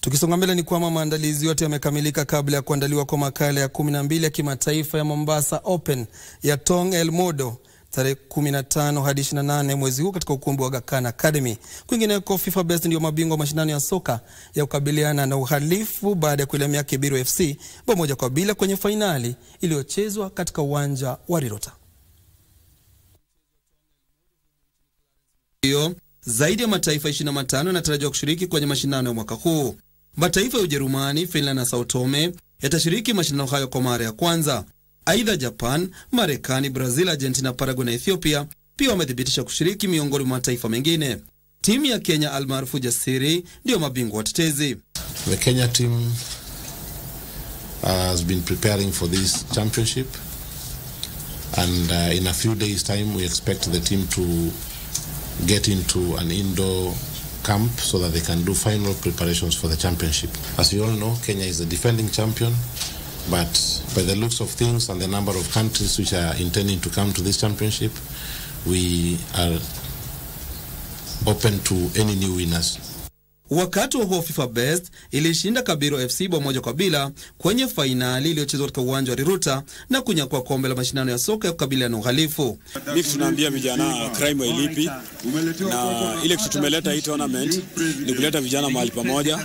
Tukisonga mbele ni kwamba maandalizi yote yamekamilika kabla ya kuandaliwa kwa makala ya 12 ya kimataifa ya Mombasa Open ya Tong El Modo tarehe 15 hadi 28 mwezi huu katika ukumbi wa Aga Khan Academy. Kwingineko, FIFA Best ndio mabingwa wa mashindano ya soka ya kukabiliana na uhalifu baada ya kuilemea Kibiro FC bao moja kwa bila kwenye fainali iliyochezwa katika uwanja wa Rirota. Hiyo zaidi ya mataifa 25 yanatarajiwa kushiriki kwenye mashindano ya mwaka huu. Mataifa ya Ujerumani, Finland na Sao Tome yatashiriki mashindano hayo kwa mara ya kwanza. Aidha, Japan, Marekani, Brazil, Argentina, Paraguay na Ethiopia pia wamethibitisha kushiriki miongoni mwa mataifa mengine. Timu ya Kenya almaarufu Jasiri ndiyo mabingwa watetezi. The Kenya team has been preparing for this championship and uh, in a few days time we expect the team to get into an indoor camp so that they can do final preparations for the championship. As you all know, Kenya is the defending champion, but by the looks of things and the number of countries which are intending to come to this championship, we are open to any new winners. Wakati wa huo FIFA Best ilishinda Kabiro FC bao moja kwa bila kwenye fainali iliyochezwa katika uwanja wa Riruta na kunyakua kombe la mashindano ya soka ya kukabiliana na uhalifu. Hivi tunaambia vijana crime hailipi, na ile kitu tumeleta hii tournament ni kuleta vijana mahali pamoja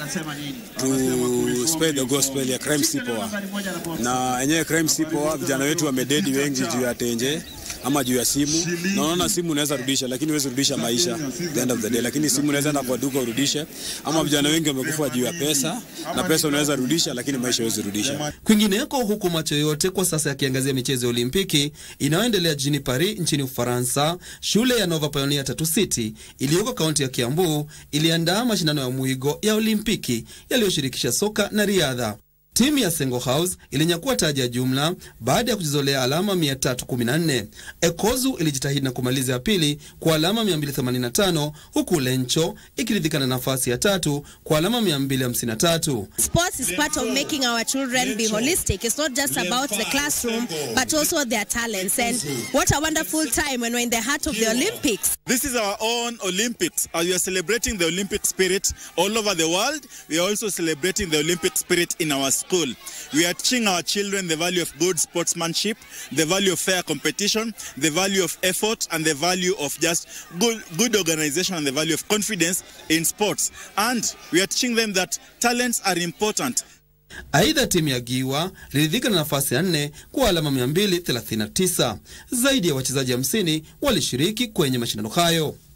to spread the gospel ya crime si poa, na yenyewe crime si poa. Vijana wetu wamededi wengi juu ya tenje ama juu ya simu. Naona simu unaweza rudisha, lakini huwezi rudisha maisha the end of the day, lakini simu unaweza enda kwa duka urudishe. Ama vijana wengi wamekufa juu ya pesa, na pesa unaweza rudisha, lakini maisha huwezi rudisha. Kwingineko, huku macho yote kwa sasa yakiangazia michezo ya Olimpiki inayoendelea jijini Paris nchini Ufaransa, shule ya Nova Pioneer Tatu City iliyoko kaunti ya Kiambu iliandaa mashindano ya mwigo ya Olimpiki yaliyoshirikisha soka na riadha. Timu ya Sengo House ilinyakua taji ya jumla baada ya kujizolea alama 314. Ekozu ilijitahidi na kumaliza ya pili kwa alama 285 huku Lencho ikiridhika na nafasi ya tatu kwa alama 253. Sports is part of making our children be holistic. It's not just about the classroom, but also their talents. And what a wonderful time when we're in the heart of the Olympics. This is our own Olympics. As we are celebrating the Olympic spirit all over the world, we are also celebrating the Olympic spirit in our school. We are teaching our children the value of good sportsmanship, the value of fair competition, the value of effort, and the value of just good, good organization and the value of confidence in sports. And we are teaching them that talents are important. Aidha, timu ya Giwa liridhika na nafasi ya nne kwa alama 239. Zaidi ya wachezaji 50 walishiriki kwenye mashindano hayo.